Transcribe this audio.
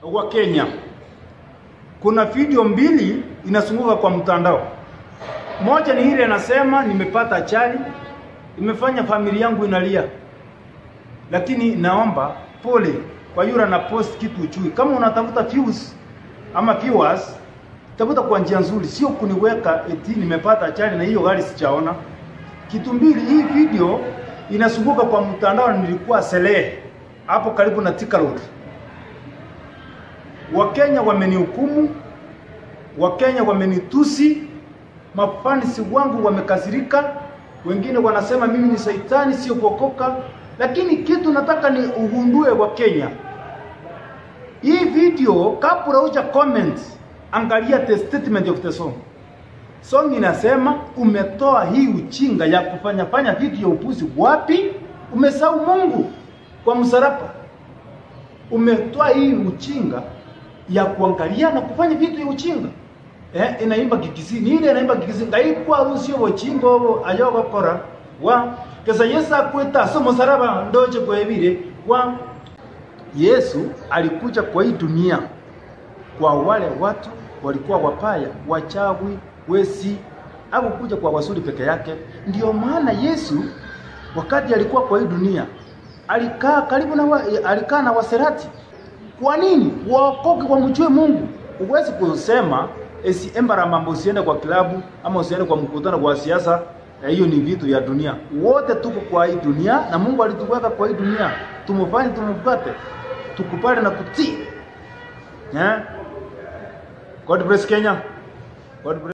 wa Kenya, kuna video mbili inasunguka kwa mtandao. Moja ni ile inasema nimepata ajali, imefanya familia yangu inalia, lakini naomba pole kwa yule na post kitu uchui. Kama unatafuta views ama viewers, tafuta kwa njia nzuri, sio kuniweka eti nimepata ajali na hiyo gari sijaona. Kitu mbili, hii video inasunguka kwa mtandao, nilikuwa Selehe hapo karibu na Thika Road. Wakenya wamenihukumu, Wakenya wamenitusi, mafanisi wangu wamekasirika, wengine wanasema mimi ni saitani, sio kuokoka. Lakini kitu nataka ni ugundue wa Kenya, hii video kabla huja comment, angalia the statement of the song. Song inasema umetoa hii uchinga ya kufanya fanya vitu ya upuzi wapi? Umesahau Mungu kwa msalaba. Umetoa hii uchinga ya kuangalia na kufanya vitu ya uchinga. Eh, inaimba kikisini ile inaimba kikisini ngaikwa rusio wochingo ayoga kora wa kesa Yesu akweta so msalaba ndoje kwebire wa Yesu alikuja kwa hii dunia kwa wale watu walikuwa wapaya, wachawi, wesi, hakukuja kwa wazuri peke yake. Ndio maana Yesu wakati alikuwa kwa hii dunia alikaa karibu na wa, alikaa na waserati. Kwa nini? Waokoke wamjue Mungu. Huwezi kusema esi embara mambo usiende kwa klabu ama usiende kwa mkutano kwa siasa. Hiyo ni vitu ya dunia. Wote tuko kwa hii dunia na Mungu alituweka kwa hii dunia, tumufanye tumupate, tukupale na kutii. Yeah? God bless Kenya. God bless